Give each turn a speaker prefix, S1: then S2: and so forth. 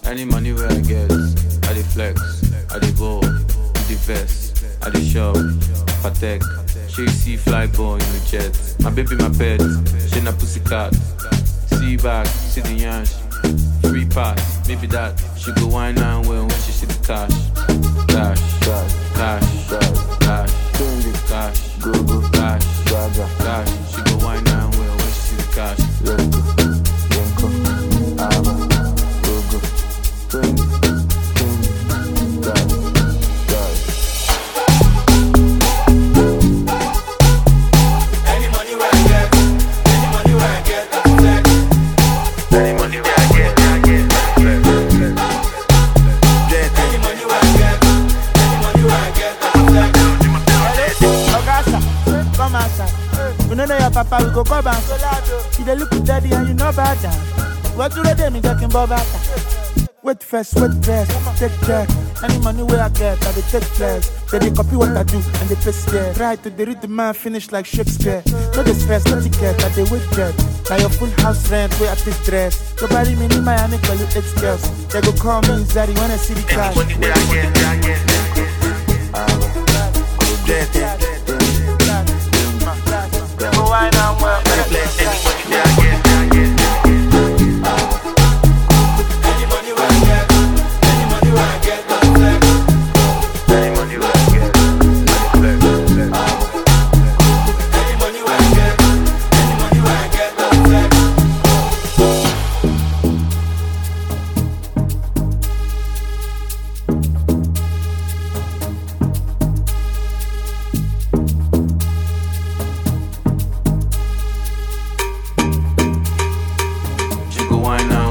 S1: Any money where I get, I dey flex, I dey ball, the vest, I dey shop, patek. She see fly boy in the jet. My baby, my pet, she na pussycat. See back, see the yansh. Free pass, maybe that. She go wine and well when she see the cash. Cash, cash, cash, cash, cash, go go, cash, cash. She go wine and well when she see the cash.
S2: Any money where I get, any money where I get, I flex. Any money where I get, I get, I flex. Any money where I get, any money where I get, I flex.
S3: Ogasa, come outside. We no know your papa, we go come back. You dey look with daddy and you know about that. What do they do me talking about that? Wait first, wait first, take care. Any money where I get, I dey take flex. They dey copy what I do and they paste there. Try to dey read the man finish like Shakespeare. No dey stress, no ticket, I dey wait jet. Now your full house rent, where I take dress. Nobody me need my honey, call you eight girls. They go call me Zari when I see the cash.
S2: Any money where I get, I get,
S3: Go wine and well,
S2: I flex. Any money where I get, I get. Any money where I get, any money where I get, I flex. Any money where I get, I flex. Any money where I get, any money where I get, I flex.
S1: She go wine